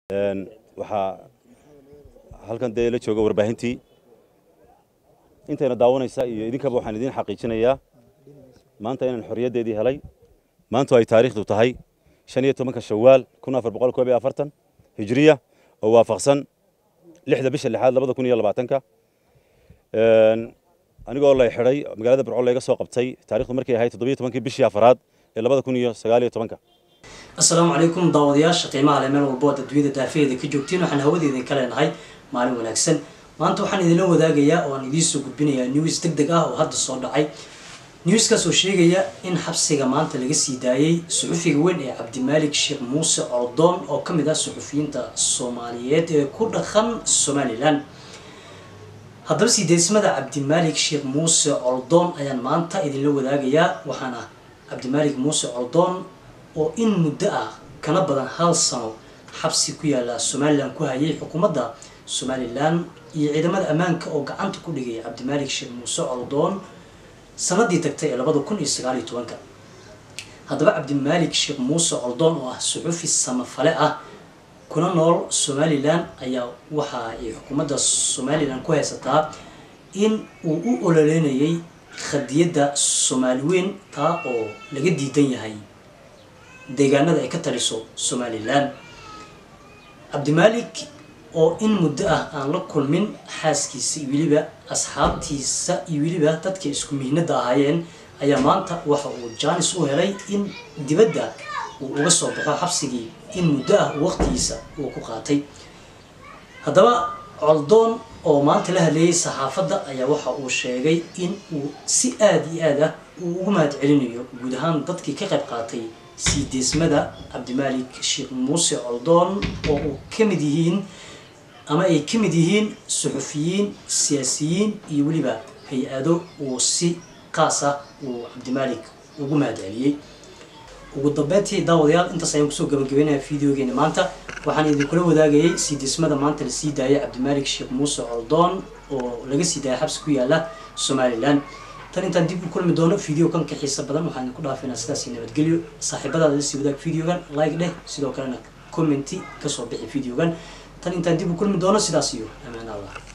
waxaa halkan dee la jooga warbaahintii intayna daawanaysa iyo idinkaba waxaan idiin xaqiijinayaa maanta inaan xorriyaddeedii helay maantu ay taariikhdu tahay shan iyo tobanka shawaal kun afar boqol koob iyo afartan hijriya oo waafaqsan lixda bisha lixaad labada kun iyo labaatanka anigoo lay xidhay magaalada burco layga soo qabtay taarikhdu markay ahayd toddobiyo tobankii bishii afaraad ee labada kun iyo sagaal iyo tobanka assalaamu calaykum daawadayaasha qiimaha leh meel walbo aad adduunyada daafaheeda ka joogtiin waxaan hawada idinka leenahay maalin wanaagsan maanta waxaan idinla wadaagayaa oo aan idiinsoo gudbinayaa news deg deg ah oo hadda soo dhacay newskaas oo sheegaya in xabsiga maanta laga sii daayey suxufiga weyn ee cabdimaalik sheekh muuse ordoon oo ka mid ah suxufiyiinta soomaaliyeed ee ku dhaqan somalilan haddaba siideysmada cabdimaalik sheekh muuse ordoon ayaan maanta idinla wadaagayaa waxaana cabdimaalik muuse ordoon oo in muddo ah kana badan hal sano xabsi ku yaala somalilan ku hayay xukuumadda somalilan iyo ciidamada ammaanka oo gacanta ku dhigay cabdimaalik sheekh muuse ordoon sanadii tagtay ee labada kun iyo sagaal iyo tobanka haddaba cabdimaalik sheekh muuse ordoon oo ah suxufi samafale ah kuna nool somalilan ayaa waxa ay xukuumadda somalilan ku haysataa in uu u ololeynayay khadiyadda soomaali weyn taa oo laga diidan yahay deegaanada ay ka taliso somalilan cabdimaalik oo in muddo ah aan la kulmin xaaskiisa iyo weliba asxaabtiisa iyo weliba dadka isku mihnada ahaayeen ayaa maanta waxa uu jaanis u helay in dibadda uu uga soo baxo xabsigii in muddo ah waqtigiisa uu ku qaatay haddaba coldoon oo maanta la hadleeyay saxaafadda ayaa waxa uu sheegay in uu si aada iyo aad ah uu ugu mahad celinayo guud ahaan dadkii ka qayb qaatay sii deesmada cabdimaalik sheekh muuse coldoon oo uu ka mid yihiin ama ay ka mid yihiin suxufiyiin siyaasiyiin iyo weliba hay-ado uu si qaas ah uu cabdimaalik ugu mahad celiyey ugu dambeyntii daawadayaal intaas ayaan kusoo gabagabeynaya videogeena maanta waxaan idinkula wadaagayay sii dismada maanta la sii daayay cabdimaalik sheekh muuse coldoon oo laga sii daayay xabsi ku yaala somalilan tan intaan dib u kulmi doono video kan ka xiisa badan waxaan idinku dhaafaynaa sidaasi nabadgelyo saaxiibadaada lasii wadaag videogan like dheh sidoo kalena commenti kasoo bixi videogan tan intaan dib u kulmi doono sidaas iyo amaan allah